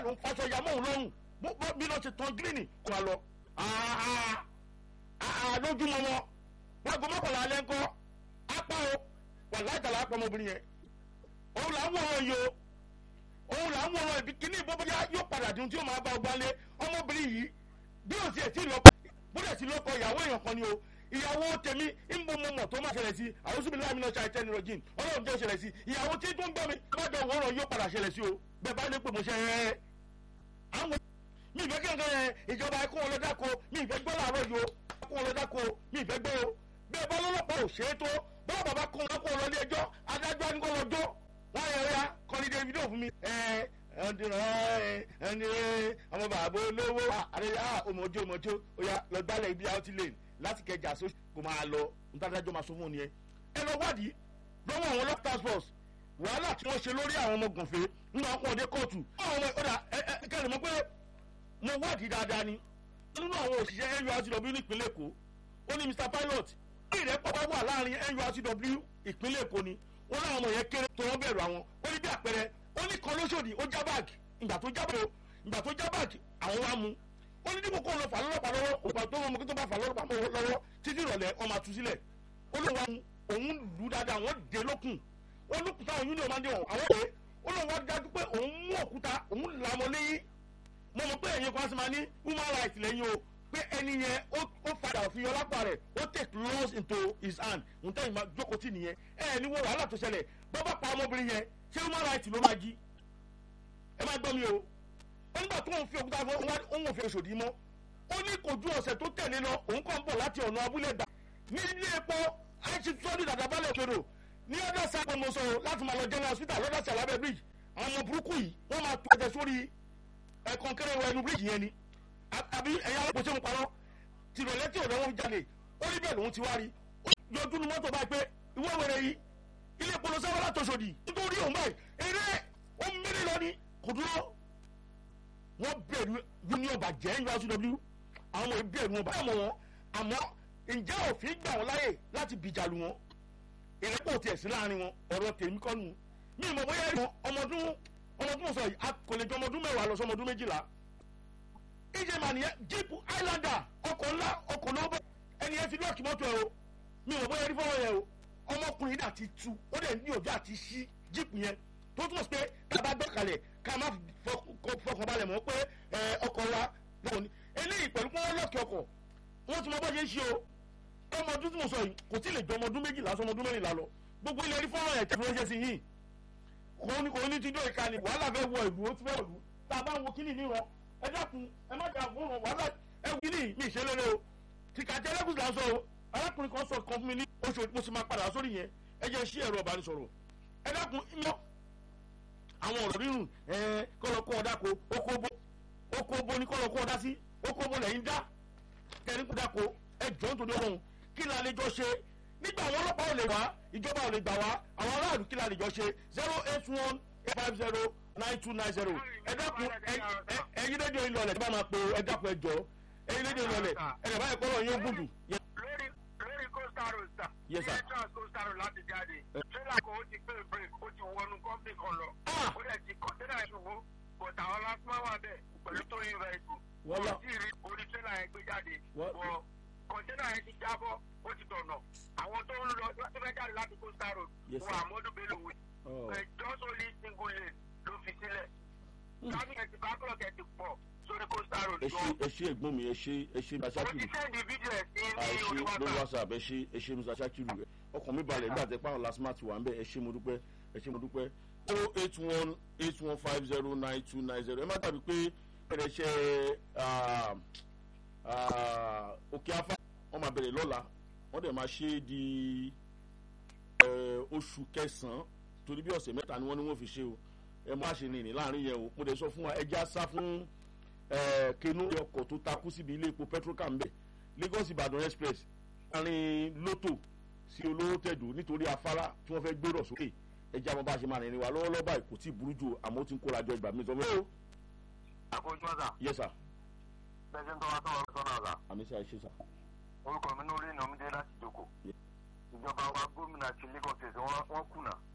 ló ń faṣọ ya mọ́ òun lọ́rùn bí lọ́ọ́ ṣe tán gíríìnì kó a lọ. lójúmọ́ wọn lágbo mọ́kànlá alẹ́ ńkọ́ apá o wà láìtàlá apá ọmọbìnrin yẹn òun là ń wọ̀ wọn yìí o òun là ń wọ̀ wọn ibi kíní ìbọ́bọ́yá yóò padà dùn tí yóò máa bá ọgbà lé ọmọbìnrin yìí bí o tiẹ̀ tí ì lọ bóde sí lọ́kọ ìyàwó èèyàn kan ni o ìyàwó tèmi ń bọ́ mọ́ mọ́ tó má ṣẹlẹ̀ sí àwọn síbi láàmì náà ṣe àìtẹ́ni rọ̀jìn ọlọ́run jẹ́ ṣẹlẹ̀ sí ìyàwó tí tó ń gbọ́ mi má dọ̀ wọ́rọ̀ yóò padà ṣẹlẹ̀ sí o bẹ́ẹ̀ bá ní pé mo ṣe ẹ́ àwọn mi ìfẹ́ kẹ́kẹ́ yẹn ìjọba ẹ̀kọ́ wọn lọ́dà ko mi ìfẹ́ gbọ́ làárọ̀ yìí o ẹ̀kọ́ wọn lọ́dà ko mi ìfẹ́ gbọ́ o bẹ́ẹ̀ bá lọ́lọ́pàá ò ṣe é tó bọ́ọ̀ bàbá kọ́ wọn kó wọn lọ ilé ẹjọ́ adájọ́ ní kó lọ jó wọ́n yẹ ya kọ́ni davido fún mi ẹ̀ ẹni ọmọ bàbá olówó àrẹ́yà ọmọdé ọmọdé oya lọ gbálẹ̀ ibi out lane láti kẹjà sóṣù kò máa lọ ntàdájọ́ máa sọ fún un yẹn ẹ lọ wádìí lọ́wọ́ àwọn local task force wàhálà tí wọ́n ṣe lórí àwọn ọmọ gànfẹ́ nínú àwọn ọmọdé kóòtù àwọn ọmọ ọ̀dà kẹrin mọ́ pé mo wádìí dáadáa ni nínú àwọn òṣìṣẹ́ nurtw nípínlẹ̀ èkó ó ní mr pilot ní ìrẹ́pọ̀ bá wà láàrin nurtw ìpínlẹ̀ èkó ni ó láwọn ọmọ yẹn kéré tó wọ́n bẹ̀rù àwọn ó ní bí àpẹẹrẹ ó ní kan lóṣòdì ó já báàgì ìgbà tó já báàgì ìgbà tó já báàgì àwọn wa mú ó ní dípò kó lọ fà lọ́lọ́pàá lọ́wọ́ ògbà tó wọn mú kí tó bá fà lọ́lọ́pàá lọ́wọ́ títí ìrọ̀lẹ́ ọmọ àtú sílẹ̀ ó lọ wa òun lù dáadáa wọ́n dé lókun ó lókun táwọn yúnìọ̀ máa ń dé wọn àwọn èèyàn ó lọ wá dájú pé òun mú òkúta òun là mọ́ léyìn mo mọ̀ pé ẹ̀yin kan sì máa ní human rights lẹ́yìn o pé ẹni yẹn ó padà fi ọlápá rẹ̀ ó take laws into his hand òun tẹ́yìn máa jókòó tì nìyẹn ẹ̀ ní wo wàhálà tó ṣẹlẹ̀ bọ́ bá pa ọmọbìnrin yẹn ṣé human rights ló máa jí ẹ má gbọ́ mi o ó nígbà tó ń fi òkúta fún òun òfin oṣòdì mọ́ ó ní kò ju ọ̀sẹ̀ tó tẹ̀lé lọ òun kàn ń bọ̀ láti ọ̀nà abúlé gbà ní ilé epo àìsí sọ́ọ́dì dàdàbálẹ̀ òkèrò ní ọ̀dọ̀ sápẹ́ mo sọ̀rọ̀ láti máa lọ general hospital lọ́dọ̀ sí alábẹ́ bridge àwọn ọmọ burúkú yìí wọ́n máa tó ẹsẹ̀ sórí ẹ̀kan kéré wọ ẹnu bridge yẹn ni àbí ẹ̀yà alákòóso ń parọ́ tìrọ̀lẹ́ tí ọ̀dọ́ wọn jalè ó rí bẹ́ẹ̀ lòun ti wá rí yọjú nu mọ́tò báyìí pé ìwé wẹ̀rẹ̀ yìí ilé ìpolówó sábà látọ̀sọ̀dì nítorí òun báyìí eré ó ń mẹ́rin lọ ni kò dúró wọ́n bẹ̀rù union bàjẹ́ uw àwọn ọmọ yìí bẹ̀rù wọn báyìí mọ̀ wọn àmọ́ ǹjẹ́ òfin gbà wọ́n láyè láti bìjàlù wọn ìrẹ́pọ̀ tiẹ̀ sí láàrin wọn ọ̀rọ̀ tèmi kọ́ nu mi ìmọ̀ bóyá ìmọ̀ ọmọdún ọmọdún sọ yìí kò lè jọ ọmọdún mẹ́wàá lọ sí ọmọdún méjìlá ìjẹ́ màá nìyẹn jíìpù highlander ọkọ̀ ńlá ọkọ̀ lóbọ̀ ẹni yẹn ti lọ́ọ̀kì mọ́tò ẹ o mi ìmọ̀ bóyá rí fọwọ́ yẹn o ọmọkùnrin náà ti tu ó dẹ̀ ní òjò àti ṣí jíìpù yẹn tó túmọ̀ sí pé ká bá gbọ́kàlẹ̀ ká má fọkànbalẹ̀ mọ́ pé ọkọ̀ wa lọ́wọ́ ni eléyìí pẹ̀lú pé wọ́n lọ́ọ̀kì ọkọ̀ wọ́n ti mọ bọ́ ṣe ń ṣe o ọmọ ọdún tí mo sọ yìí kò tí ì lè jọ ọmọ ọdún méjìlá sọ ọmọ ọdún mẹ́rìnlá lọ gbogbo ilẹ̀ rí fọ́nrán ẹ̀ tẹ́fẹ́ ṣe sí yìí kò ní kò ní ti dó ìka ni wàhálà fẹ́ wọ ìlú ó ti fẹ́ wọ̀lú tá a bá ń wo kíní níran ẹ dákun ẹ má jà fún wàhálà ẹ wù kíní mi ìṣẹlẹ̀ o tìkàtẹ́ ẹlẹ́gùn là ń sọ o arákùnrin kan sọ kan fún mi ní oṣù mo sì máa padà sórí yẹn ẹ jẹ́ sí ẹ̀rọ ìbánisọ̀rọ̀ ẹ dákun mọ́ àwọn ọ̀rọ̀ rírùn ẹ kọ́lọ́kọ́ ọ̀dà ko okóbó okóbó ní kọ́lọ́kọ́ ọ̀dà sí okóbó lẹ́yìn dá kẹrin kó dáko ẹ jọ ń torí ọlọ́run kí la lè jọ ṣe nígbà àwọn ọlọ́pàá ò lè wá ìjọba ò lè gbà wá àwọn aráàlú kí la lè jọ ṣe zero eight one eight five zero nine two nine zero ẹ dákun ẹyin rédíò yìí lọlẹ̀ tí bá máa pe ẹ dákun ẹ jọ ẹyin rédíò yìí lọlẹ̀ ẹ lè báyìí kọ́lọ̀ yín ó gùn jù. lórí lórí coastal road sir. Yes, sir. ilé trans coastal road láti jáde. tírélà kan ó ti pé break ó ti wọnú kọ́mpì kan lọ. Ah! ó dẹ̀ ti kọ́ńténà ìṣòwò but àwọn lásìmọ́ wà bẹ́ẹ̀ pẹ̀lú tó yin rẹ̀ kù. Wọ́n lọ- kò tí ì rí orí tírélà yẹn gbé jáde. Wọ́n- wọ kọ́ńténà yẹn ti jábọ́ ó ti dọ̀nà. àwọn tó ń lọ tó fẹ́ jáde láti coastal road. Yes, wọ sir. àmọ́dún bello wí. Oh. ẹ̀ just only single lane ló fi sílẹ̀. sábì ẹ̀ ti bá kúrọ̀kẹ́ ti pọ̀ sórí coastal road ẹ ṣe gan. ẹ ṣe ẹ̀gbọ́n mi ẹ ṣe ẹ ṣe mo ti masakiru sẹ́ndì fídíò ẹ̀ sí ẹ ní ṣe orí lórí whatsapp. whatsapp ẹ ṣe ẹ ṣe masakiru rẹ ọkàn mi balẹ̀ nígbà tẹ pàrọ̀ lasma ti wà ń bẹ̀ ẹ ṣe mo dúpẹ́ ẹ ṣe mo dúpẹ́ zero eight one eight one five zero nine two nine zero ẹ má dàbí pé ẹ̀rẹ̀ ṣe òkè afá wọ́n máa bẹ̀rẹ̀ lọ́la wọ́n dẹ̀ máa ṣe é di eh, oṣù kẹsàn-án torí bí ọ̀sẹ̀ mẹ́ta ni wọ́n ní wọ́n fi ṣe o ẹ má ṣe nìyí láàrin yẹn o mo dẹ̀ sọ fún wa ẹja sá fún eh, kenu ọkọ̀ tó takú síbi ilé epo petrocam bẹ̀ lagos ibadan express láàrin lótò sí olówó tẹ̀dù nítorí afárá tí wọ́n fẹ́ gbérò sókè ẹja mo bá ṣe máa rìnrìn wa lọ́wọ́lọ́wọ́ báyìí kò tí ì burú jù àmọ́ ó ti ń kóra jọ ìgbà mi sọ fún mi. àkójọ ọ̀sà yes sir bẹ́sẹ̀ ń tọ́wọ́ sọ̀rọ̀ sọ́nà ọ̀sà àmì sí àìṣe sà. orúkọ mi ní orí ìnàmídé láti jókòó Yeah. ìjọba wa gómìnà ti lagos state wọ́n wọ́n kùnà